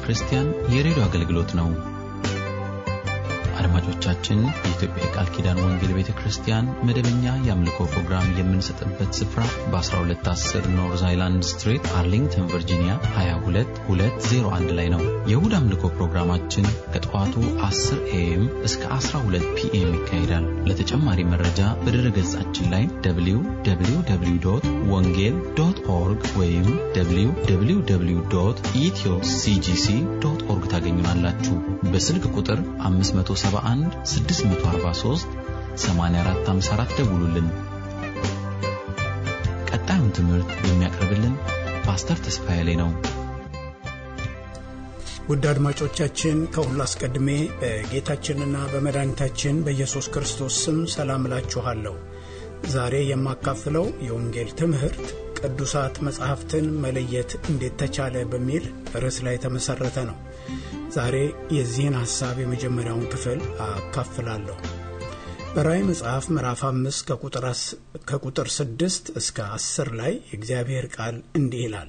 ክርስቲያን የሬዲዮ አገልግሎት ነው። አድማጮቻችን፣ የኢትዮጵያ የቃል ኪዳን ወንጌል ቤተ ክርስቲያን መደበኛ የአምልኮ ፕሮግራም የምንሰጥበት ስፍራ በ1210 ኖርዝ አይላንድ ስትሪት አርሊንግተን ቨርጂኒያ 22201 ላይ ነው። የእሁድ አምልኮ ፕሮግራማችን ከጠዋቱ 10 ኤኤም እስከ 12 ፒኤም ይካሄዳል። ለተጨማሪ መረጃ በድረ ገጻችን ላይ www ወንጌል ዶት ኦርግ ወይም www ኢትዮ ሲጂሲ ዶት ኦርግ ታገኙናላችሁ። በስልክ ቁጥር 571 643 8454 ደውሉልን። ቀጣዩን ትምህርት የሚያቀርብልን ፓስተር ተስፋዬ ላይ ነው። ውድ አድማጮቻችን ከሁሉ አስቀድሜ በጌታችንና በመድኃኒታችን በኢየሱስ ክርስቶስ ስም ሰላም እላችኋለሁ። ዛሬ የማካፍለው የወንጌል ትምህርት ቅዱሳት መጻሕፍትን መለየት እንዴት ተቻለ በሚል ርዕስ ላይ የተመሠረተ ነው። ዛሬ የዚህን ሐሳብ የመጀመሪያውን ክፍል አካፍላለሁ። በራእይ መጽሐፍ ምዕራፍ አምስት ከቁጥር ስድስት እስከ አስር ላይ የእግዚአብሔር ቃል እንዲህ ይላል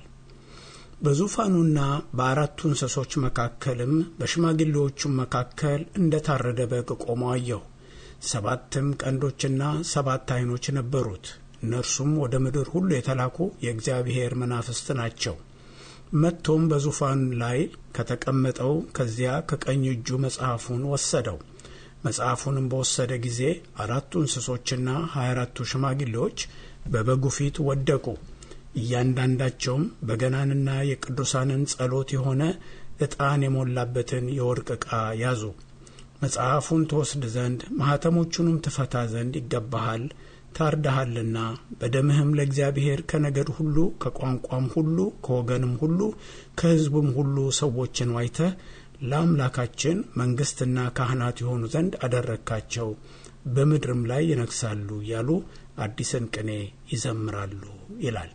በዙፋኑና በአራቱ እንስሶች መካከልም በሽማግሌዎቹም መካከል እንደ ታረደ በግ ቆሞ አየሁ። ሰባትም ቀንዶችና ሰባት ዓይኖች ነበሩት። እነርሱም ወደ ምድር ሁሉ የተላኩ የእግዚአብሔር መናፍስት ናቸው። መጥቶም በዙፋን ላይ ከተቀመጠው ከዚያ ከቀኝ እጁ መጽሐፉን ወሰደው። መጽሐፉንም በወሰደ ጊዜ አራቱ እንስሶችና ሀያ አራቱ ሽማግሌዎች በበጉ ፊት ወደቁ። እያንዳንዳቸውም በገናንና የቅዱሳንን ጸሎት የሆነ ዕጣን የሞላበትን የወርቅ ዕቃ ያዙ። መጽሐፉን ትወስድ ዘንድ ማኅተሞቹንም ትፈታ ዘንድ ይገባሃል ታርደሃልና በደምህም ለእግዚአብሔር ከነገድ ሁሉ ከቋንቋም ሁሉ ከወገንም ሁሉ ከሕዝቡም ሁሉ ሰዎችን ዋይተህ ለአምላካችን መንግሥትና ካህናት የሆኑ ዘንድ አደረግካቸው፣ በምድርም ላይ ይነግሳሉ እያሉ አዲስን ቅኔ ይዘምራሉ ይላል።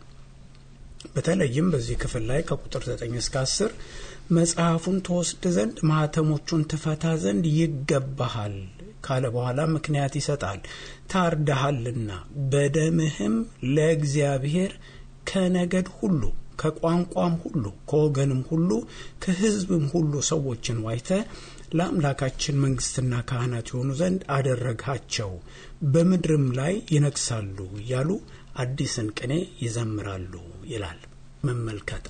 በተለይም በዚህ ክፍል ላይ ከቁጥር 9 እስከ 10 መጽሐፉን ትወስድ ዘንድ ማኅተሞቹን ትፈታ ዘንድ ይገባሃል ካለ በኋላ ምክንያት ይሰጣል። ታርደሃልና በደምህም ለእግዚአብሔር ከነገድ ሁሉ ከቋንቋም ሁሉ ከወገንም ሁሉ ከሕዝብም ሁሉ ሰዎችን ዋይተ ለአምላካችን መንግሥትና ካህናት የሆኑ ዘንድ አደረግሃቸው፣ በምድርም ላይ ይነግሳሉ እያሉ አዲስን ቅኔ ይዘምራሉ ይላል። መመልከት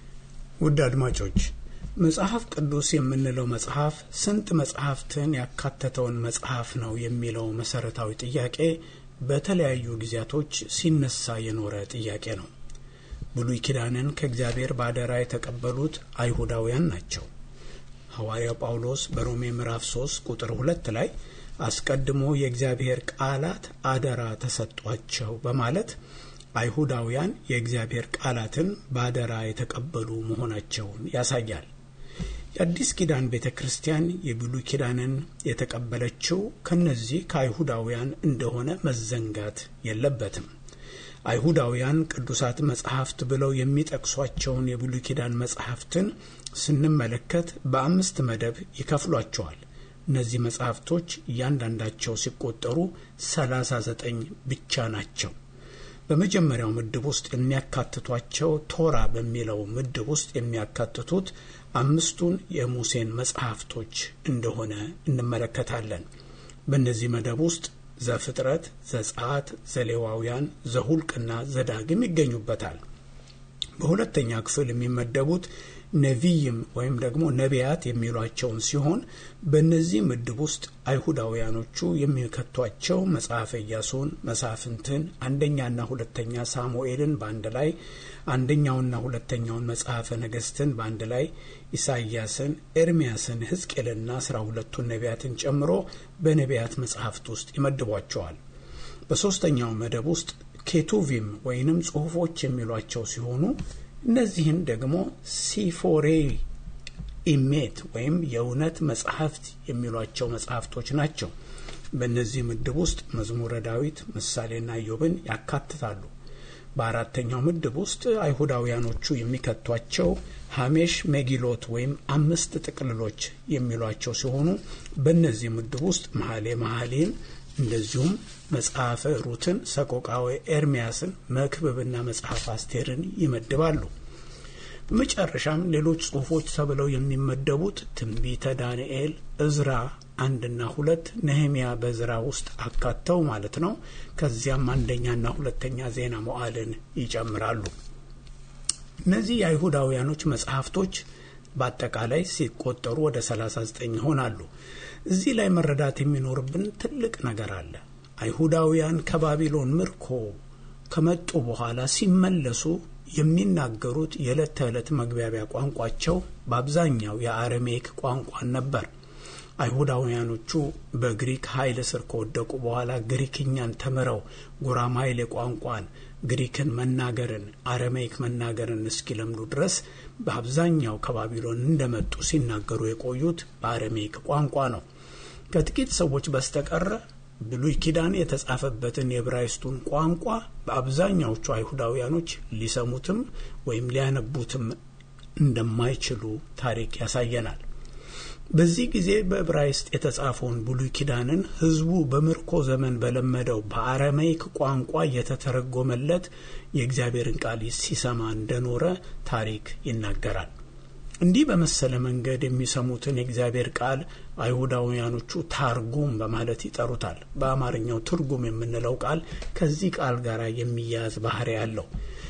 ውድ አድማጮች መጽሐፍ ቅዱስ የምንለው መጽሐፍ ስንት መጽሐፍትን ያካተተውን መጽሐፍ ነው የሚለው መሰረታዊ ጥያቄ በተለያዩ ጊዜያቶች ሲነሳ የኖረ ጥያቄ ነው። ብሉይ ኪዳንን ከእግዚአብሔር በአደራ የተቀበሉት አይሁዳውያን ናቸው። ሐዋርያው ጳውሎስ በሮሜ ምዕራፍ 3 ቁጥር ሁለት ላይ አስቀድሞ የእግዚአብሔር ቃላት አደራ ተሰጧቸው በማለት አይሁዳውያን የእግዚአብሔር ቃላትን በአደራ የተቀበሉ መሆናቸውን ያሳያል። የአዲስ ኪዳን ቤተ ክርስቲያን የብሉይ ኪዳንን የተቀበለችው ከነዚህ ከአይሁዳውያን እንደሆነ መዘንጋት የለበትም። አይሁዳውያን ቅዱሳት መጽሐፍት ብለው የሚጠቅሷቸውን የብሉይ ኪዳን መጽሐፍትን ስንመለከት በአምስት መደብ ይከፍሏቸዋል። እነዚህ መጽሐፍቶች እያንዳንዳቸው ሲቆጠሩ ሰላሳ ዘጠኝ ብቻ ናቸው። በመጀመሪያው ምድብ ውስጥ የሚያካትቷቸው ቶራ በሚለው ምድብ ውስጥ የሚያካትቱት አምስቱን የሙሴን መጽሐፍቶች እንደሆነ እንመለከታለን። በእነዚህ መደብ ውስጥ ዘፍጥረት፣ ዘጸአት፣ ዘሌዋውያን፣ ዘሁልቅና ዘዳግም ይገኙበታል። በሁለተኛ ክፍል የሚመደቡት ነቢይም ወይም ደግሞ ነቢያት የሚሏቸውን ሲሆን በእነዚህ ምድብ ውስጥ አይሁዳውያኖቹ የሚከቷቸው መጽሐፈ ኢያሱን፣ መሳፍንትን፣ አንደኛና ሁለተኛ ሳሙኤልን በአንድ ላይ አንደኛውና ሁለተኛውን መጽሐፈ ነገስትን በአንድ ላይ ኢሳይያስን፣ ኤርሚያስን፣ ሕዝቅኤልና አስራ ሁለቱን ነቢያትን ጨምሮ በነቢያት መጽሐፍት ውስጥ ይመድቧቸዋል። በሦስተኛው መደብ ውስጥ ኬቱቪም ወይንም ጽሑፎች የሚሏቸው ሲሆኑ እነዚህን ደግሞ ሲፎሬ ኢሜት ወይም የእውነት መጽሐፍት የሚሏቸው መጽሐፍቶች ናቸው። በእነዚህ ምድብ ውስጥ መዝሙረ ዳዊት፣ ምሳሌና ኢዮብን ያካትታሉ። በአራተኛው ምድብ ውስጥ አይሁዳውያኖቹ የሚከቷቸው ሀሜሽ ሜጊሎት ወይም አምስት ጥቅልሎች የሚሏቸው ሲሆኑ በእነዚህ ምድብ ውስጥ መሀሌ መሀሌን እንደዚሁም መጽሐፈ ሩትን፣ ሰቆቃወ ኤርሚያስን፣ መክብብና መጽሐፍ አስቴርን ይመድባሉ። በመጨረሻም ሌሎች ጽሑፎች ተብለው የሚመደቡት ትንቢተ ዳንኤል፣ እዝራ አንድና ሁለት ነህሚያ በዝራ ውስጥ አካተው ማለት ነው። ከዚያም አንደኛና ሁለተኛ ዜና መዋዕልን ይጨምራሉ። እነዚህ የአይሁዳውያኖች መጽሐፍቶች በአጠቃላይ ሲቆጠሩ ወደ 39 ይሆናሉ። እዚህ ላይ መረዳት የሚኖርብን ትልቅ ነገር አለ። አይሁዳውያን ከባቢሎን ምርኮ ከመጡ በኋላ ሲመለሱ የሚናገሩት የዕለት ተዕለት መግባቢያ ቋንቋቸው በአብዛኛው የአረሜክ ቋንቋን ነበር። አይሁዳውያኖቹ በግሪክ ኃይል ስር ከወደቁ በኋላ ግሪክኛን ተምረው ጉራማይሌ ቋንቋን፣ ግሪክን መናገርን፣ አረሜይክ መናገርን እስኪለምዱ ድረስ በአብዛኛው ከባቢሎን እንደመጡ ሲናገሩ የቆዩት በአረሜይክ ቋንቋ ነው። ከጥቂት ሰዎች በስተቀረ ብሉይ ኪዳን የተጻፈበትን የዕብራይስጡን ቋንቋ በአብዛኛዎቹ አይሁዳውያኖች ሊሰሙትም ወይም ሊያነቡትም እንደማይችሉ ታሪክ ያሳየናል። በዚህ ጊዜ በዕብራይስጥ የተጻፈውን ብሉይ ኪዳንን ሕዝቡ በምርኮ ዘመን በለመደው በአረማይክ ቋንቋ እየተተረጎመለት የእግዚአብሔርን ቃል ሲሰማ እንደኖረ ታሪክ ይናገራል። እንዲህ በመሰለ መንገድ የሚሰሙትን የእግዚአብሔር ቃል አይሁዳውያኖቹ ታርጉም በማለት ይጠሩታል። በአማርኛው ትርጉም የምንለው ቃል ከዚህ ቃል ጋር የሚያያዝ ባህሪ ያለው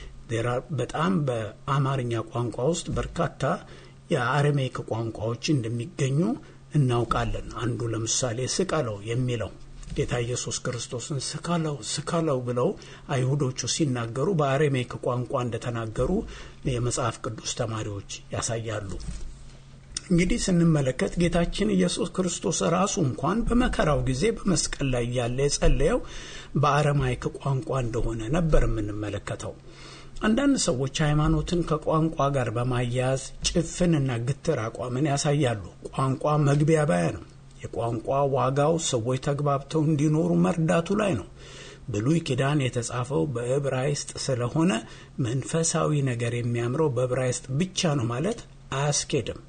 በጣም በአማርኛ ቋንቋ ውስጥ በርካታ የአረሜይክ ቋንቋዎች እንደሚገኙ እናውቃለን። አንዱ ለምሳሌ ስቀለው የሚለው ጌታ ኢየሱስ ክርስቶስን ስቀለው ስቀለው ብለው አይሁዶቹ ሲናገሩ በአረሜይክ ቋንቋ እንደተናገሩ የመጽሐፍ ቅዱስ ተማሪዎች ያሳያሉ። እንግዲህ ስንመለከት ጌታችን ኢየሱስ ክርስቶስ ራሱ እንኳን በመከራው ጊዜ በመስቀል ላይ ያለ የጸለየው በአረማይክ ቋንቋ እንደሆነ ነበር የምንመለከተው። አንዳንድ ሰዎች ሃይማኖትን ከቋንቋ ጋር በማያያዝ ጭፍንና ግትር አቋምን ያሳያሉ። ቋንቋ መግቢያባያ ነው። የቋንቋ ዋጋው ሰዎች ተግባብተው እንዲኖሩ መርዳቱ ላይ ነው። ብሉይ ኪዳን የተጻፈው በዕብራይስጥ ስለሆነ መንፈሳዊ ነገር የሚያምረው በዕብራይስጥ ብቻ ነው ማለት አያስኬድም።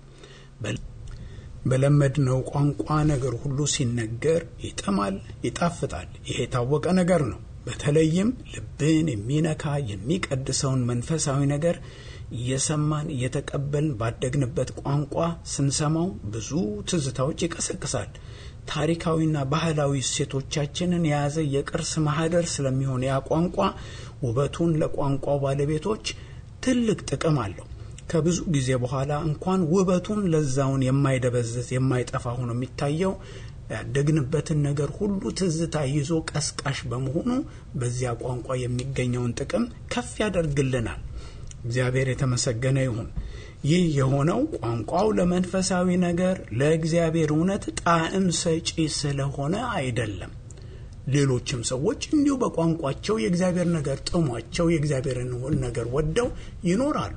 በለመድነው ቋንቋ ነገር ሁሉ ሲነገር ይጥማል፣ ይጣፍጣል። ይሄ የታወቀ ነገር ነው። በተለይም ልብን የሚነካ የሚቀድሰውን መንፈሳዊ ነገር እየሰማን እየተቀበልን ባደግንበት ቋንቋ ስንሰማው ብዙ ትዝታዎች ይቀሰቅሳል። ታሪካዊና ባህላዊ እሴቶቻችንን የያዘ የቅርስ ማህደር ስለሚሆን ያ ቋንቋ ውበቱን ለቋንቋው ባለቤቶች ትልቅ ጥቅም አለው። ከብዙ ጊዜ በኋላ እንኳን ውበቱን ለዛውን የማይደበዝዝ የማይጠፋ ሆኖ የሚታየው ያደግንበትን ነገር ሁሉ ትዝታ ይዞ ቀስቃሽ በመሆኑ በዚያ ቋንቋ የሚገኘውን ጥቅም ከፍ ያደርግልናል። እግዚአብሔር የተመሰገነ ይሁን። ይህ የሆነው ቋንቋው ለመንፈሳዊ ነገር ለእግዚአብሔር እውነት ጣዕም ሰጪ ስለሆነ አይደለም። ሌሎችም ሰዎች እንዲሁ በቋንቋቸው የእግዚአብሔር ነገር ጥሟቸው የእግዚአብሔርን ነገር ወደው ይኖራሉ።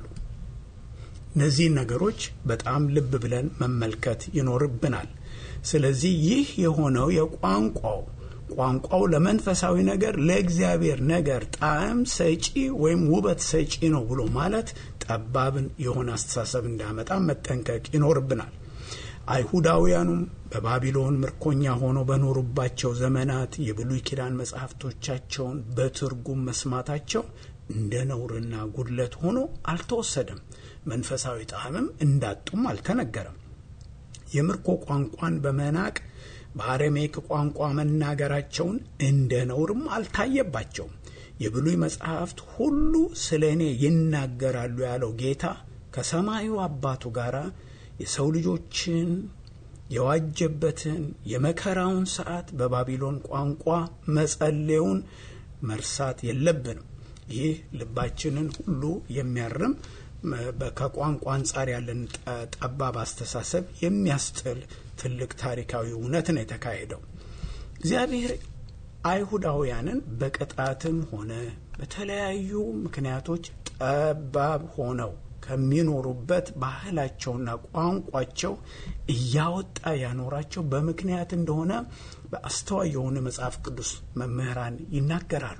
እነዚህን ነገሮች በጣም ልብ ብለን መመልከት ይኖርብናል። ስለዚህ ይህ የሆነው የቋንቋው ቋንቋው ለመንፈሳዊ ነገር ለእግዚአብሔር ነገር ጣዕም ሰጪ ወይም ውበት ሰጪ ነው ብሎ ማለት ጠባብን የሆነ አስተሳሰብ እንዳመጣ መጠንቀቅ ይኖርብናል። አይሁዳውያኑም በባቢሎን ምርኮኛ ሆነው በኖሩባቸው ዘመናት የብሉይ ኪዳን መጻሕፍቶቻቸውን በትርጉም መስማታቸው እንደ ነውርና ጉድለት ሆኖ አልተወሰደም። መንፈሳዊ ጣዕምም እንዳጡም አልተነገረም። የምርኮ ቋንቋን በመናቅ በአረሜክ ቋንቋ መናገራቸውን እንደ ነውርም አልታየባቸውም። የብሉይ መጽሐፍት ሁሉ ስለ እኔ ይናገራሉ ያለው ጌታ ከሰማዩ አባቱ ጋር የሰው ልጆችን የዋጀበትን የመከራውን ሰዓት በባቢሎን ቋንቋ መጸለዩን መርሳት የለብንም። ይህ ልባችንን ሁሉ የሚያርም ከቋንቋ አንጻር ያለን ጠባብ አስተሳሰብ የሚያስጥል ትልቅ ታሪካዊ እውነት ነው የተካሄደው። እግዚአብሔር አይሁዳውያንን በቅጣትም ሆነ በተለያዩ ምክንያቶች ጠባብ ሆነው ከሚኖሩበት ባህላቸውና ቋንቋቸው እያወጣ ያኖራቸው በምክንያት እንደሆነ በአስተዋይ የሆነ መጽሐፍ ቅዱስ መምህራን ይናገራሉ።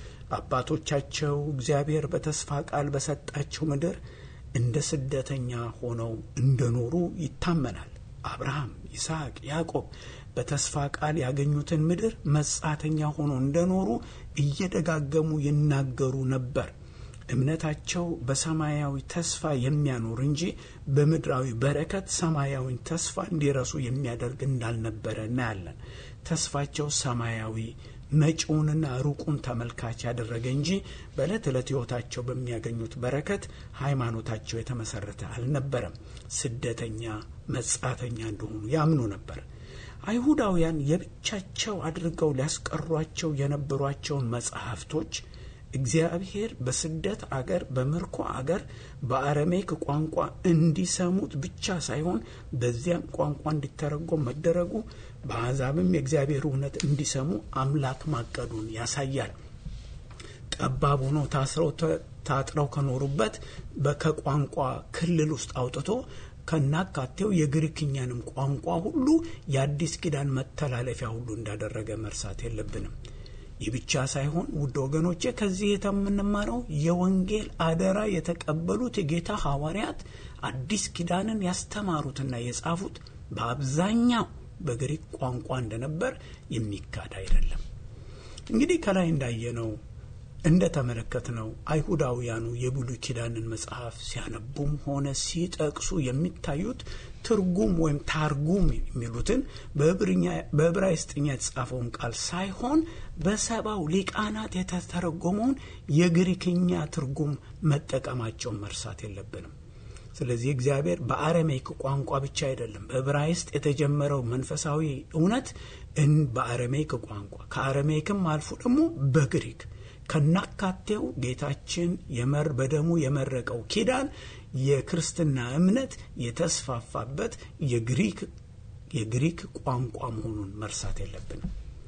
አባቶቻቸው እግዚአብሔር በተስፋ ቃል በሰጣቸው ምድር እንደ ስደተኛ ሆነው እንደኖሩ ይታመናል። አብርሃም፣ ይስሐቅ፣ ያዕቆብ በተስፋ ቃል ያገኙትን ምድር መጻተኛ ሆነው እንደኖሩ እየደጋገሙ ይናገሩ ነበር። እምነታቸው በሰማያዊ ተስፋ የሚያኖር እንጂ በምድራዊ በረከት ሰማያዊን ተስፋ እንዲረሱ የሚያደርግ እንዳልነበረ እናያለን። ተስፋቸው ሰማያዊ መጪውንና ሩቁን ተመልካች ያደረገ እንጂ በዕለት ዕለት ሕይወታቸው በሚያገኙት በረከት ሃይማኖታቸው የተመሰረተ አልነበረም። ስደተኛ፣ መጻተኛ እንደሆኑ ያምኑ ነበር። አይሁዳውያን የብቻቸው አድርገው ሊያስቀሯቸው የነበሯቸውን መጽሐፍቶች እግዚአብሔር በስደት አገር በምርኮ አገር በአረሜክ ቋንቋ እንዲሰሙት ብቻ ሳይሆን በዚያም ቋንቋ እንዲተረጎም መደረጉ በአሕዛብም የእግዚአብሔር እውነት እንዲሰሙ አምላክ ማቀዱን ያሳያል። ጠባብ ሆነው ታስረው ታጥረው ከኖሩበት ከቋንቋ ክልል ውስጥ አውጥቶ ከናካቴው የግሪክኛንም ቋንቋ ሁሉ የአዲስ ኪዳን መተላለፊያ ሁሉ እንዳደረገ መርሳት የለብንም። ይህ ብቻ ሳይሆን ውድ ወገኖቼ ከዚህ የምንማረው የወንጌል አደራ የተቀበሉት የጌታ ሐዋርያት አዲስ ኪዳንን ያስተማሩትና የጻፉት በአብዛኛው በግሪክ ቋንቋ እንደነበር የሚካድ አይደለም። እንግዲህ ከላይ እንዳየነው እንደ ተመለከትነው አይሁዳውያኑ የብሉይ ኪዳንን መጽሐፍ ሲያነቡም ሆነ ሲጠቅሱ የሚታዩት ትርጉም ወይም ታርጉም የሚሉትን በዕብራይስጥኛ የተጻፈውን ቃል ሳይሆን በሰባው ሊቃናት የተተረጎመውን የግሪክኛ ትርጉም መጠቀማቸውን መርሳት የለብንም። ስለዚህ እግዚአብሔር በአረሜይክ ቋንቋ ብቻ አይደለም፣ በዕብራይስጥ የተጀመረው መንፈሳዊ እውነት በአረሜይክ ቋንቋ ከአረሜይክም አልፎ ደግሞ በግሪክ ከናካቴው ጌታችን የመር በደሙ የመረቀው ኪዳን የክርስትና እምነት የተስፋፋበት የግሪክ የግሪክ ቋንቋ መሆኑን መርሳት የለብንም።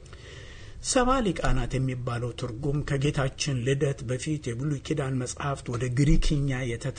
ሰባ ሊቃናት የሚባለው ትርጉም ከጌታችን ልደት በፊት የብሉይ ኪዳን መጽሐፍት ወደ ግሪክኛ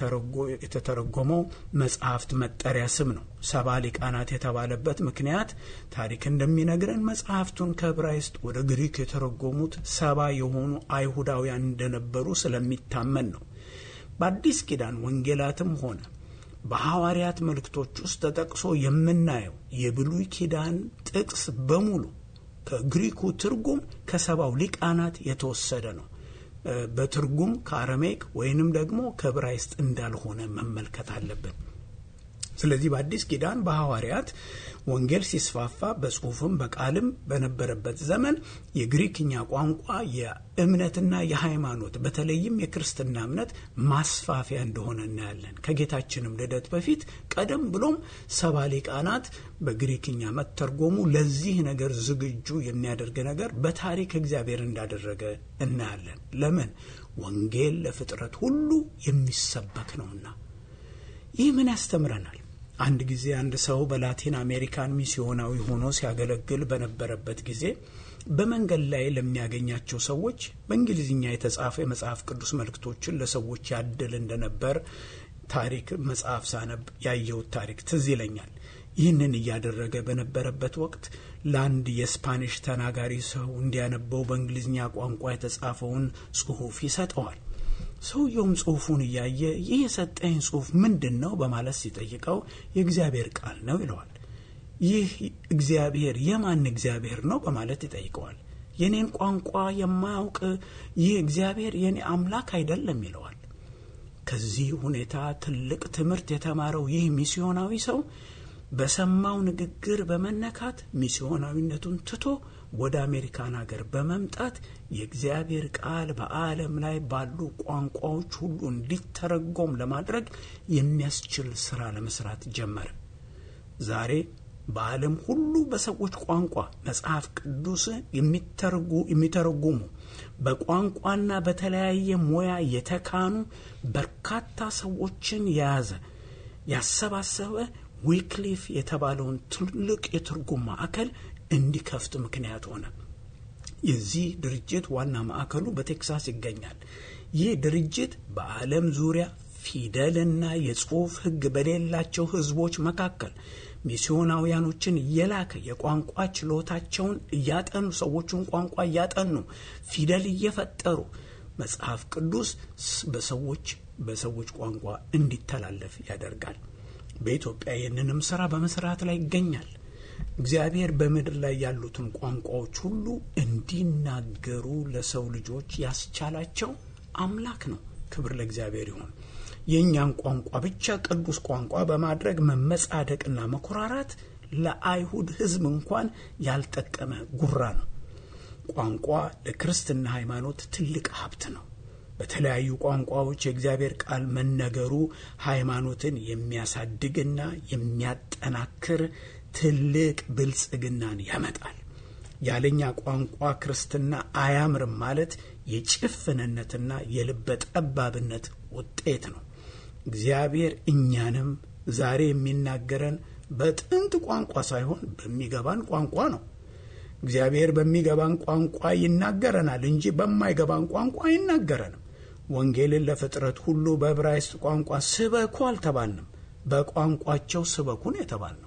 የተተረጎመው መጽሐፍት መጠሪያ ስም ነው። ሰባ ሊቃናት የተባለበት ምክንያት ታሪክ እንደሚነግረን መጽሐፍቱን ከዕብራይስጥ ወደ ግሪክ የተረጎሙት ሰባ የሆኑ አይሁዳውያን እንደነበሩ ስለሚታመን ነው። በአዲስ ኪዳን ወንጌላትም ሆነ በሐዋርያት መልእክቶች ውስጥ ተጠቅሶ የምናየው የብሉይ ኪዳን ጥቅስ በሙሉ ከግሪኩ ትርጉም ከሰባው ሊቃናት የተወሰደ ነው። በትርጉም ከአረሜክ ወይንም ደግሞ ከዕብራይስጥ እንዳልሆነ መመልከት አለብን። ስለዚህ በአዲስ ኪዳን በሐዋርያት ወንጌል ሲስፋፋ በጽሁፍም በቃልም በነበረበት ዘመን የግሪክኛ ቋንቋ የእምነትና የሃይማኖት በተለይም የክርስትና እምነት ማስፋፊያ እንደሆነ እናያለን። ከጌታችንም ልደት በፊት ቀደም ብሎም ሰባ ሊቃናት በግሪክኛ መተርጎሙ ለዚህ ነገር ዝግጁ የሚያደርግ ነገር በታሪክ እግዚአብሔር እንዳደረገ እናያለን። ለምን? ወንጌል ለፍጥረት ሁሉ የሚሰበክ ነውና። ይህ ምን ያስተምረናል? አንድ ጊዜ አንድ ሰው በላቲን አሜሪካን ሚስዮናዊ ሆኖ ሲያገለግል በነበረበት ጊዜ በመንገድ ላይ ለሚያገኛቸው ሰዎች በእንግሊዝኛ የተጻፈ የመጽሐፍ ቅዱስ መልእክቶችን ለሰዎች ያድል እንደነበር ታሪክ መጽሐፍ ሳነብ ያየሁት ታሪክ ትዝ ይለኛል። ይህንን እያደረገ በነበረበት ወቅት ለአንድ የስፓኒሽ ተናጋሪ ሰው እንዲያነበው በእንግሊዝኛ ቋንቋ የተጻፈውን ጽሑፍ ይሰጠዋል። ሰውየውም ጽሑፉን እያየ ይህ የሰጠኝ ጽሑፍ ምንድን ነው በማለት ሲጠይቀው የእግዚአብሔር ቃል ነው ይለዋል። ይህ እግዚአብሔር የማን እግዚአብሔር ነው በማለት ይጠይቀዋል። የኔን ቋንቋ የማያውቅ ይህ እግዚአብሔር የኔ አምላክ አይደለም ይለዋል። ከዚህ ሁኔታ ትልቅ ትምህርት የተማረው ይህ ሚስዮናዊ ሰው በሰማው ንግግር በመነካት ሚስዮናዊነቱን ትቶ ወደ አሜሪካን ሀገር በመምጣት የእግዚአብሔር ቃል በዓለም ላይ ባሉ ቋንቋዎች ሁሉ እንዲተረጎም ለማድረግ የሚያስችል ስራ ለመስራት ጀመረ። ዛሬ በዓለም ሁሉ በሰዎች ቋንቋ መጽሐፍ ቅዱስ የሚተረጉሙ በቋንቋና በተለያየ ሙያ የተካኑ በርካታ ሰዎችን የያዘ ያሰባሰበ ዊክሊፍ የተባለውን ትልቅ የትርጉም ማዕከል እንዲከፍት ምክንያት ሆነ። የዚህ ድርጅት ዋና ማዕከሉ በቴክሳስ ይገኛል። ይህ ድርጅት በዓለም ዙሪያ ፊደልና የጽሑፍ ሕግ በሌላቸው ሕዝቦች መካከል ሚስዮናውያኖችን እየላከ የቋንቋ ችሎታቸውን እያጠኑ ሰዎቹን ቋንቋ እያጠኑ ፊደል እየፈጠሩ መጽሐፍ ቅዱስ በሰዎች በሰዎች ቋንቋ እንዲተላለፍ ያደርጋል። በኢትዮጵያ ይህንንም ስራ በመስራት ላይ ይገኛል። እግዚአብሔር በምድር ላይ ያሉትን ቋንቋዎች ሁሉ እንዲናገሩ ለሰው ልጆች ያስቻላቸው አምላክ ነው። ክብር ለእግዚአብሔር ይሁን። የእኛን ቋንቋ ብቻ ቅዱስ ቋንቋ በማድረግ መመጻደቅና መኮራራት ለአይሁድ ሕዝብ እንኳን ያልጠቀመ ጉራ ነው። ቋንቋ ለክርስትና ሃይማኖት ትልቅ ሀብት ነው። በተለያዩ ቋንቋዎች የእግዚአብሔር ቃል መነገሩ ሃይማኖትን የሚያሳድግና የሚያጠናክር ትልቅ ብልጽግናን ያመጣል። ያለኛ ቋንቋ ክርስትና አያምርም ማለት የጭፍንነትና የልበ ጠባብነት ውጤት ነው። እግዚአብሔር እኛንም ዛሬ የሚናገረን በጥንት ቋንቋ ሳይሆን በሚገባን ቋንቋ ነው። እግዚአብሔር በሚገባን ቋንቋ ይናገረናል እንጂ በማይገባን ቋንቋ አይናገረንም። ወንጌልን ለፍጥረት ሁሉ በዕብራይስጥ ቋንቋ ስበኩ አልተባልንም፣ በቋንቋቸው ስበኩን የተባልነው።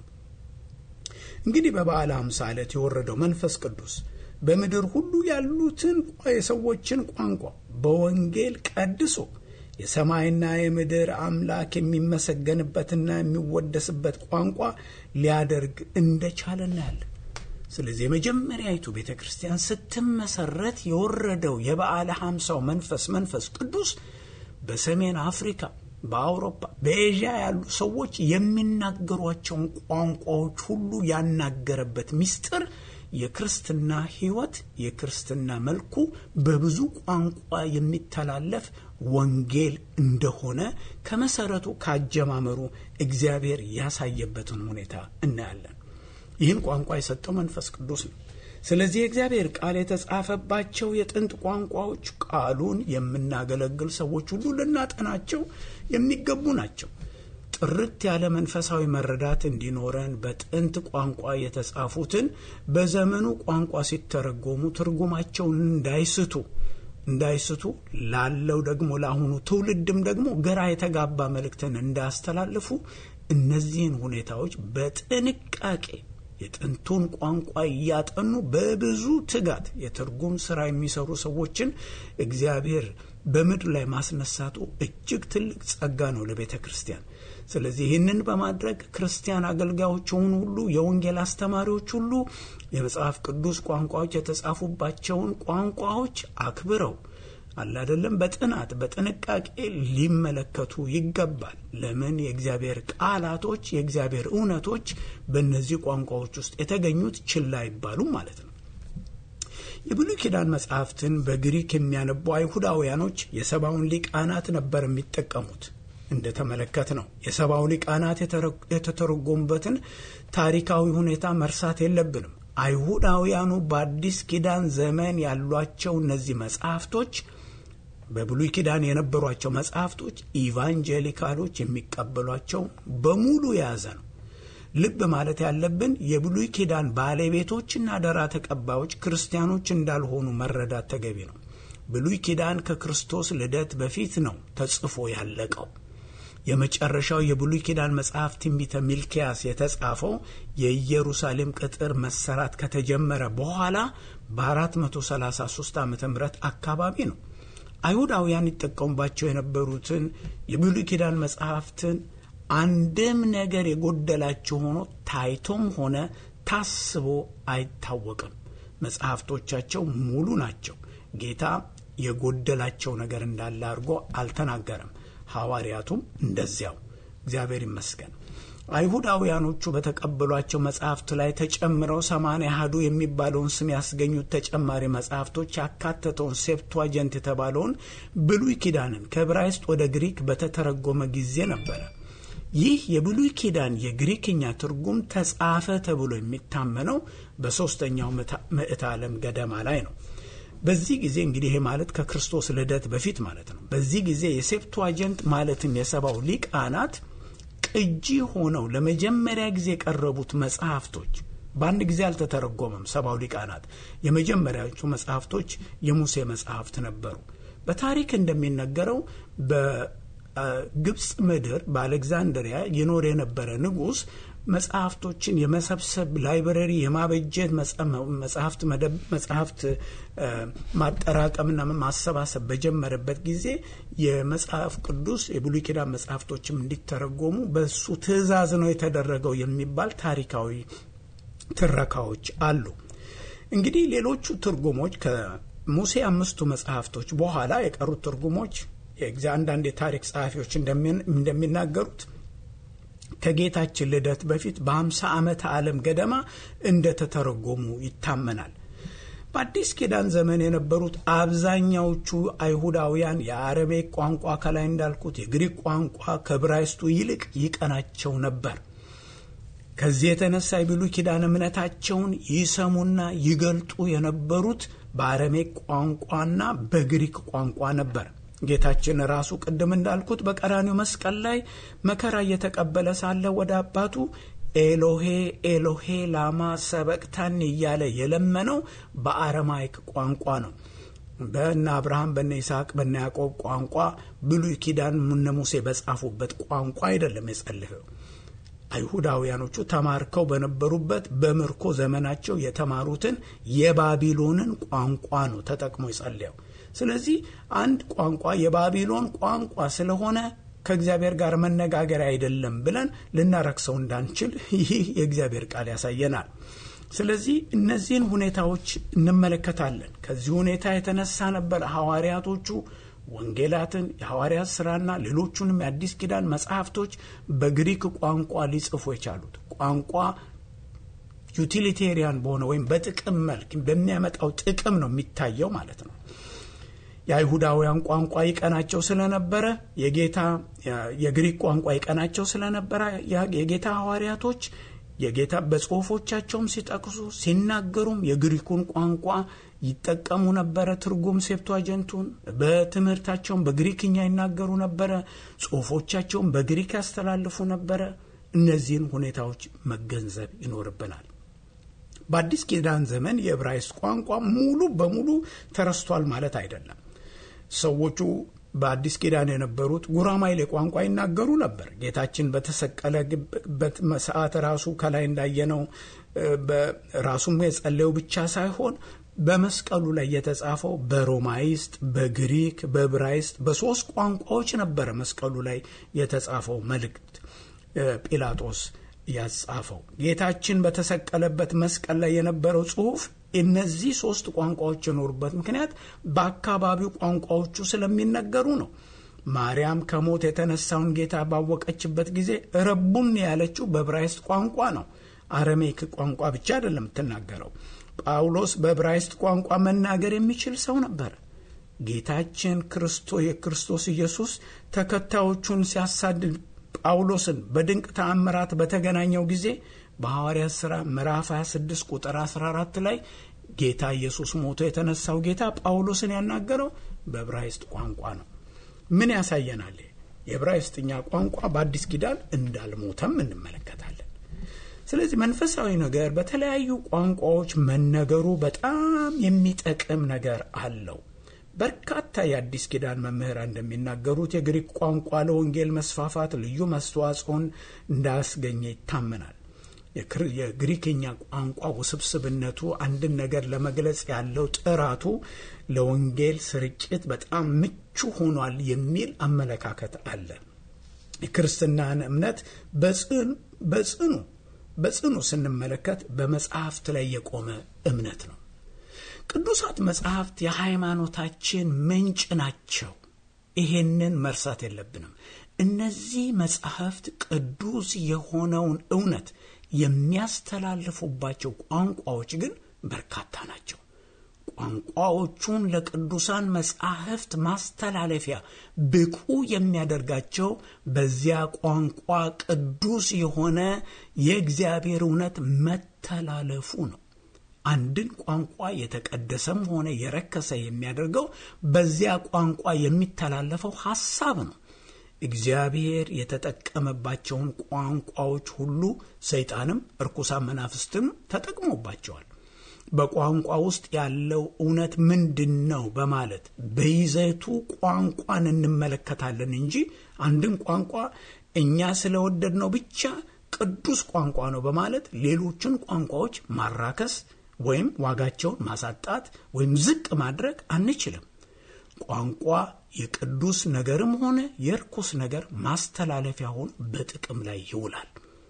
እንግዲህ በበዓለ ሃምሳ ዕለት የወረደው መንፈስ ቅዱስ በምድር ሁሉ ያሉትን የሰዎችን ቋንቋ በወንጌል ቀድሶ የሰማይና የምድር አምላክ የሚመሰገንበትና የሚወደስበት ቋንቋ ሊያደርግ እንደቻለ እናያለን። ስለዚህ የመጀመሪያዊቱ ቤተ ክርስቲያን ስትመሰረት የወረደው የበዓለ ሃምሳው መንፈስ መንፈስ ቅዱስ በሰሜን አፍሪካ፣ በአውሮፓ፣ በኤዥያ ያሉ ሰዎች የሚናገሯቸውን ቋንቋዎች ሁሉ ያናገረበት ምስጢር የክርስትና ሕይወት የክርስትና መልኩ በብዙ ቋንቋ የሚተላለፍ ወንጌል እንደሆነ ከመሰረቱ ካጀማመሩ እግዚአብሔር ያሳየበትን ሁኔታ እናያለን። ይህን ቋንቋ የሰጠው መንፈስ ቅዱስ ነው። ስለዚህ የእግዚአብሔር ቃል የተጻፈባቸው የጥንት ቋንቋዎች ቃሉን የምናገለግል ሰዎች ሁሉ ልናጠናቸው የሚገቡ ናቸው። ጥርት ያለ መንፈሳዊ መረዳት እንዲኖረን በጥንት ቋንቋ የተጻፉትን በዘመኑ ቋንቋ ሲተረጎሙ ትርጉማቸውን እንዳይስቱ እንዳይስቱ ላለው ደግሞ ለአሁኑ ትውልድም ደግሞ ግራ የተጋባ መልእክትን እንዳያስተላልፉ እነዚህን ሁኔታዎች በጥንቃቄ የጥንቱን ቋንቋ እያጠኑ በብዙ ትጋት የትርጉም ስራ የሚሰሩ ሰዎችን እግዚአብሔር በምድር ላይ ማስነሳቱ እጅግ ትልቅ ጸጋ ነው ለቤተ ክርስቲያን። ስለዚህ ይህንን በማድረግ ክርስቲያን አገልጋዮች የሆኑ ሁሉ የወንጌል አስተማሪዎች ሁሉ የመጽሐፍ ቅዱስ ቋንቋዎች የተጻፉባቸውን ቋንቋዎች አክብረው አላደለም በጥናት በጥንቃቄ ሊመለከቱ ይገባል። ለምን የእግዚአብሔር ቃላቶች የእግዚአብሔር እውነቶች በእነዚህ ቋንቋዎች ውስጥ የተገኙት ችላ አይባሉ ማለት ነው። የብሉይ ኪዳን መጽሐፍትን በግሪክ የሚያነቡ አይሁዳውያኖች የሰባውን ሊቃናት ነበር የሚጠቀሙት። እንደተመለከት ነው የሰባው ሊቃናት የተተረጎሙበትን ታሪካዊ ሁኔታ መርሳት የለብንም። አይሁዳውያኑ በአዲስ ኪዳን ዘመን ያሏቸው እነዚህ መጽሐፍቶች በብሉይ ኪዳን የነበሯቸው መጽሐፍቶች ኢቫንጀሊካሎች የሚቀበሏቸው በሙሉ የያዘ ነው። ልብ ማለት ያለብን የብሉይ ኪዳን ባለቤቶችና አደራ ተቀባዮች ክርስቲያኖች እንዳልሆኑ መረዳት ተገቢ ነው። ብሉይ ኪዳን ከክርስቶስ ልደት በፊት ነው ተጽፎ ያለቀው። የመጨረሻው የብሉይ ኪዳን መጽሐፍ ትንቢተ ሚልኪያስ የተጻፈው የኢየሩሳሌም ቅጥር መሰራት ከተጀመረ በኋላ በ433 ዓ ም አካባቢ ነው። አይሁዳውያን ይጠቀሙባቸው የነበሩትን የብሉይ ኪዳን መጽሐፍትን አንድም ነገር የጎደላቸው ሆኖ ታይቶም ሆነ ታስቦ አይታወቅም። መጽሐፍቶቻቸው ሙሉ ናቸው። ጌታ የጎደላቸው ነገር እንዳለ አድርጎ አልተናገረም። ሐዋርያቱም እንደዚያው። እግዚአብሔር ይመስገን። አይሁዳውያኖቹ በተቀበሏቸው መጽሐፍት ላይ ተጨምረው ሰማንያ አሐዱ የሚባለውን ስም ያስገኙት ተጨማሪ መጽሐፍቶች ያካተተውን ሴፕቷጀንት የተባለውን ብሉይ ኪዳንን ከዕብራይስጥ ወደ ግሪክ በተተረጎመ ጊዜ ነበረ። ይህ የብሉይ ኪዳን የግሪክኛ ትርጉም ተጻፈ ተብሎ የሚታመነው በሦስተኛው ምዕተ ዓለም ገደማ ላይ ነው። በዚህ ጊዜ እንግዲህ ይሄ ማለት ከክርስቶስ ልደት በፊት ማለት ነው። በዚህ ጊዜ የሴፕቷጀንት ማለትም የሰባው ሊቃናት ቅጂ ሆነው ለመጀመሪያ ጊዜ የቀረቡት መጽሐፍቶች በአንድ ጊዜ አልተተረጎመም። ሰባው ሊቃናት የመጀመሪያዎቹ መጽሐፍቶች የሙሴ መጽሐፍት ነበሩ። በታሪክ እንደሚነገረው በግብፅ ምድር በአሌክዛንድሪያ ይኖር የነበረ ንጉሥ መጽሐፍቶችን የመሰብሰብ ላይብረሪ የማበጀት መጽሐፍት መደብ መጽሐፍት ማጠራቀምና ማሰባሰብ በጀመረበት ጊዜ የመጽሐፍ ቅዱስ የብሉይ ኪዳን መጽሐፍቶችም እንዲተረጎሙ በሱ ትእዛዝ ነው የተደረገው የሚባል ታሪካዊ ትረካዎች አሉ። እንግዲህ ሌሎቹ ትርጉሞች ከሙሴ አምስቱ መጽሐፍቶች በኋላ የቀሩት ትርጉሞች አንዳንድ የታሪክ ጸሐፊዎች እንደሚናገሩት ከጌታችን ልደት በፊት በሀምሳ ዓመተ ዓለም ገደማ እንደተተረጎሙ ይታመናል። በአዲስ ኪዳን ዘመን የነበሩት አብዛኛዎቹ አይሁዳውያን የአረሜክ ቋንቋ ከላይ እንዳልኩት የግሪክ ቋንቋ ከዕብራይስጡ ይልቅ ይቀናቸው ነበር። ከዚህ የተነሳ የብሉይ ኪዳን እምነታቸውን ይሰሙና ይገልጡ የነበሩት በአረሜክ ቋንቋና በግሪክ ቋንቋ ነበር። ጌታችን ራሱ ቅድም እንዳልኩት በቀራኒው መስቀል ላይ መከራ እየተቀበለ ሳለ ወደ አባቱ ኤሎሄ ኤሎሄ ላማ ሰበቅታን እያለ የለመነው በአረማይክ ቋንቋ ነው። በነ አብርሃም በነ ይስሐቅ በነ ያዕቆብ ቋንቋ ብሉይ ኪዳን እነ ሙሴ በጻፉበት ቋንቋ አይደለም የጸለየው። አይሁዳውያኖቹ ተማርከው በነበሩበት በምርኮ ዘመናቸው የተማሩትን የባቢሎንን ቋንቋ ነው ተጠቅሞ የጸለየው። ስለዚህ አንድ ቋንቋ የባቢሎን ቋንቋ ስለሆነ ከእግዚአብሔር ጋር መነጋገር አይደለም ብለን ልናረክሰው እንዳንችል ይህ የእግዚአብሔር ቃል ያሳየናል። ስለዚህ እነዚህን ሁኔታዎች እንመለከታለን። ከዚህ ሁኔታ የተነሳ ነበር ሐዋርያቶቹ ወንጌላትን፣ የሐዋርያት ሥራና ሌሎቹንም የአዲስ ኪዳን መጽሐፍቶች በግሪክ ቋንቋ ሊጽፉ የቻሉት። ቋንቋ ዩቲሊቴሪያን በሆነ ወይም በጥቅም መልክ በሚያመጣው ጥቅም ነው የሚታየው ማለት ነው። የአይሁዳውያን ቋንቋ ይቀናቸው ስለነበረ የጌታ የግሪክ ቋንቋ ይቀናቸው ስለነበረ የጌታ ሐዋርያቶች የጌታ በጽሁፎቻቸውም ሲጠቅሱ ሲናገሩም የግሪኩን ቋንቋ ይጠቀሙ ነበረ። ትርጉም ሴፕቷጀንቱን በትምህርታቸውም በግሪክኛ ይናገሩ ነበረ። ጽሁፎቻቸውም በግሪክ ያስተላልፉ ነበረ። እነዚህን ሁኔታዎች መገንዘብ ይኖርብናል። በአዲስ ኪዳን ዘመን የዕብራይስጥ ቋንቋ ሙሉ በሙሉ ተረስቷል ማለት አይደለም። ሰዎቹ በአዲስ ኪዳን የነበሩት ጉራማይሌ ቋንቋ ይናገሩ ነበር። ጌታችን በተሰቀለበት ሰዓት ራሱ ከላይ እንዳየነው ራሱም የጸለየው ብቻ ሳይሆን በመስቀሉ ላይ የተጻፈው በሮማይስጥ፣ በግሪክ፣ በዕብራይስጥ በሶስት ቋንቋዎች ነበረ መስቀሉ ላይ የተጻፈው መልእክት ጲላጦስ ያጻፈው ጌታችን በተሰቀለበት መስቀል ላይ የነበረው ጽሑፍ እነዚህ ሶስት ቋንቋዎች የኖሩበት ምክንያት በአካባቢው ቋንቋዎቹ ስለሚነገሩ ነው። ማርያም ከሞት የተነሳውን ጌታ ባወቀችበት ጊዜ ረቡን ያለችው በዕብራይስጥ ቋንቋ ነው። አረሜክ ቋንቋ ብቻ አይደለም የምትናገረው። ጳውሎስ በዕብራይስጥ ቋንቋ መናገር የሚችል ሰው ነበር። ጌታችን ክርስቶ የክርስቶስ ኢየሱስ ተከታዮቹን ሲያሳድድ ጳውሎስን በድንቅ ተአምራት በተገናኘው ጊዜ በሐዋርያት ሥራ ምዕራፍ 26 ቁጥር 14 ላይ ጌታ ኢየሱስ ሞቶ የተነሳው ጌታ ጳውሎስን ያናገረው በዕብራይስጥ ቋንቋ ነው። ምን ያሳየናል? የዕብራይስጥኛ ቋንቋ በአዲስ ኪዳን እንዳልሞተም እንመለከታለን። ስለዚህ መንፈሳዊ ነገር በተለያዩ ቋንቋዎች መነገሩ በጣም የሚጠቅም ነገር አለው። በርካታ የአዲስ ኪዳን መምህራን እንደሚናገሩት የግሪክ ቋንቋ ለወንጌል መስፋፋት ልዩ መስተዋጽኦን እንዳስገኘ ይታመናል። የግሪክኛ ቋንቋ ውስብስብነቱ፣ አንድን ነገር ለመግለጽ ያለው ጥራቱ ለወንጌል ስርጭት በጣም ምቹ ሆኗል የሚል አመለካከት አለ። የክርስትናን እምነት በጽኑ በጽኑ ስንመለከት በመጽሐፍት ላይ የቆመ እምነት ነው። ቅዱሳት መጽሐፍት የሃይማኖታችን ምንጭ ናቸው። ይሄንን መርሳት የለብንም። እነዚህ መጽሐፍት ቅዱስ የሆነውን እውነት የሚያስተላልፉባቸው ቋንቋዎች ግን በርካታ ናቸው። ቋንቋዎቹን ለቅዱሳን መጻሕፍት ማስተላለፊያ ብቁ የሚያደርጋቸው በዚያ ቋንቋ ቅዱስ የሆነ የእግዚአብሔር እውነት መተላለፉ ነው። አንድን ቋንቋ የተቀደሰም ሆነ የረከሰ የሚያደርገው በዚያ ቋንቋ የሚተላለፈው ሐሳብ ነው። እግዚአብሔር የተጠቀመባቸውን ቋንቋዎች ሁሉ ሰይጣንም እርኩሳን መናፍስትም ተጠቅሞባቸዋል። በቋንቋ ውስጥ ያለው እውነት ምንድን ነው በማለት በይዘቱ ቋንቋን እንመለከታለን እንጂ አንድን ቋንቋ እኛ ስለወደድ ነው ብቻ ቅዱስ ቋንቋ ነው በማለት ሌሎችን ቋንቋዎች ማራከስ ወይም ዋጋቸውን ማሳጣት ወይም ዝቅ ማድረግ አንችልም። ቋንቋ የቅዱስ ነገርም ሆነ የርኩስ ነገር ማስተላለፊያ ሆኖ በጥቅም ላይ ይውላል።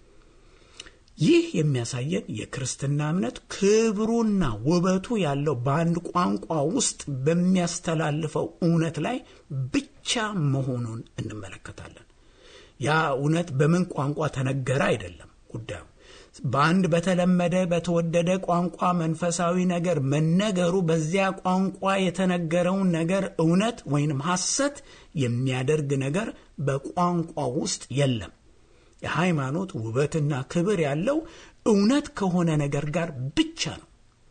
ይህ የሚያሳየን የክርስትና እምነት ክብሩና ውበቱ ያለው በአንድ ቋንቋ ውስጥ በሚያስተላልፈው እውነት ላይ ብቻ ብቻ መሆኑን እንመለከታለን። ያ እውነት በምን ቋንቋ ተነገረ አይደለም ጉዳዩ በአንድ በተለመደ በተወደደ ቋንቋ መንፈሳዊ ነገር መነገሩ በዚያ ቋንቋ የተነገረውን ነገር እውነት ወይንም ሐሰት የሚያደርግ ነገር በቋንቋ ውስጥ የለም። የሃይማኖት ውበትና ክብር ያለው እውነት ከሆነ ነገር ጋር ብቻ ነው።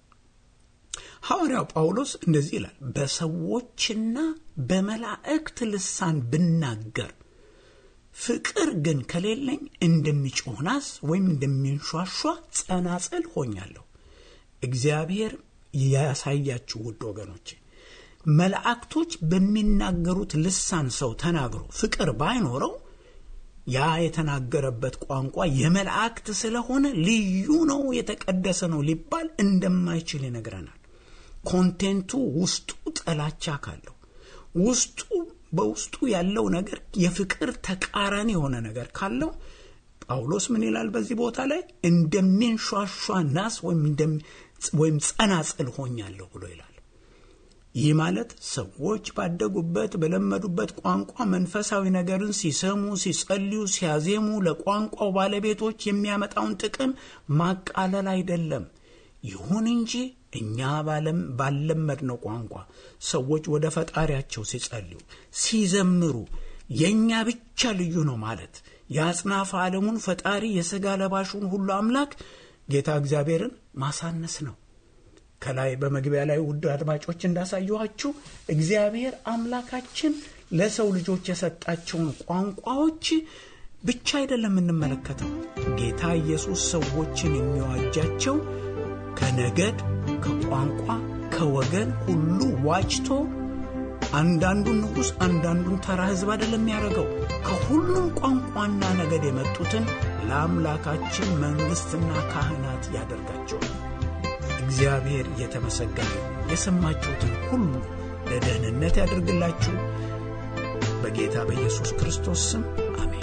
ሐዋርያው ጳውሎስ እንደዚህ ይላል፣ በሰዎችና በመላእክት ልሳን ብናገር ፍቅር ግን ከሌለኝ እንደሚጮህ ናስ ወይም እንደሚንሿሿ ጸናጽል ሆኛለሁ። እግዚአብሔር ያሳያችሁ ውድ ወገኖቼ፣ መላእክቶች በሚናገሩት ልሳን ሰው ተናግሮ ፍቅር ባይኖረው ያ የተናገረበት ቋንቋ የመላእክት ስለሆነ ልዩ ነው፣ የተቀደሰ ነው ሊባል እንደማይችል ይነግረናል። ኮንቴንቱ ውስጡ ጥላቻ ካለው ውስጡ በውስጡ ያለው ነገር የፍቅር ተቃራኒ የሆነ ነገር ካለው ጳውሎስ ምን ይላል በዚህ ቦታ ላይ እንደሚንሿሿ ናስ ወይም ጸናጽል ሆኛለሁ ብሎ ይላል። ይህ ማለት ሰዎች ባደጉበት በለመዱበት ቋንቋ መንፈሳዊ ነገርን ሲሰሙ፣ ሲጸልዩ፣ ሲያዜሙ ለቋንቋው ባለቤቶች የሚያመጣውን ጥቅም ማቃለል አይደለም። ይሁን እንጂ እኛ ባለመድነው ቋንቋ ሰዎች ወደ ፈጣሪያቸው ሲጸልዩ፣ ሲዘምሩ የእኛ ብቻ ልዩ ነው ማለት የአጽናፈ ዓለሙን ፈጣሪ የሥጋ ለባሹን ሁሉ አምላክ ጌታ እግዚአብሔርን ማሳነስ ነው። ከላይ በመግቢያ ላይ ውድ አድማጮች እንዳሳየኋችሁ እግዚአብሔር አምላካችን ለሰው ልጆች የሰጣቸውን ቋንቋዎች ብቻ አይደለም የምንመለከተው። ጌታ ኢየሱስ ሰዎችን የሚዋጃቸው ከነገድ፣ ከቋንቋ፣ ከወገን ሁሉ ዋጅቶ አንዳንዱን ንጉሥ አንዳንዱን ተራ ሕዝብ አይደለም የሚያደርገው ከሁሉም ቋንቋና ነገድ የመጡትን ለአምላካችን መንግሥትና ካህናት ያደርጋቸዋል። እግዚአብሔር የተመሰገነ የሰማችሁትን ሁሉ ለደህንነት ያደርግላችሁ። በጌታ በኢየሱስ ክርስቶስ ስም አሜን።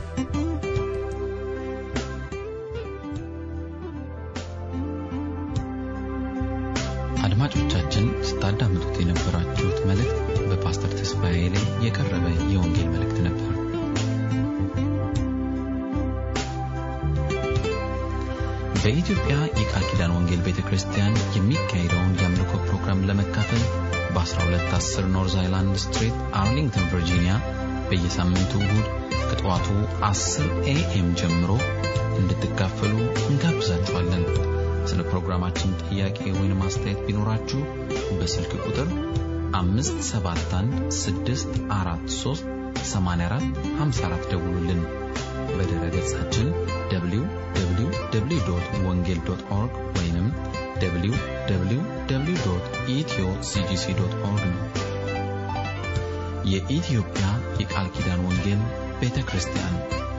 አድማጮቻችን ስታዳምጡት የነበራችሁት መልእክት በፓስተር ተስፋዬ ላይ የቀረበ የወንጌል መልእክት ነበር። በኢትዮጵያ የቃል ኪዳን ወንጌል ቤተ ክርስቲያን የሚካሄደውን የአምልኮ ፕሮግራም ለመካፈል በ1210 ኖርዝ አይላንድ ስትሪት አርሊንግተን ቨርጂኒያ በየሳምንቱ እሁድ ከጠዋቱ 10 ኤኤም ጀምሮ እንድትካፈሉ እንጋብዛችኋለን። ስለ ፕሮግራማችን ጥያቄ ወይም አስተያየት ቢኖራችሁ በስልክ ቁጥር 571 ደውሉልን። በድረ ገጻችን www ወንጌል ኦርግ ወይም www ኢትዮ ሲጂሲ ኦርግ ነው። የኢትዮጵያ የቃል ኪዳን ወንጌል ቤተ ክርስቲያን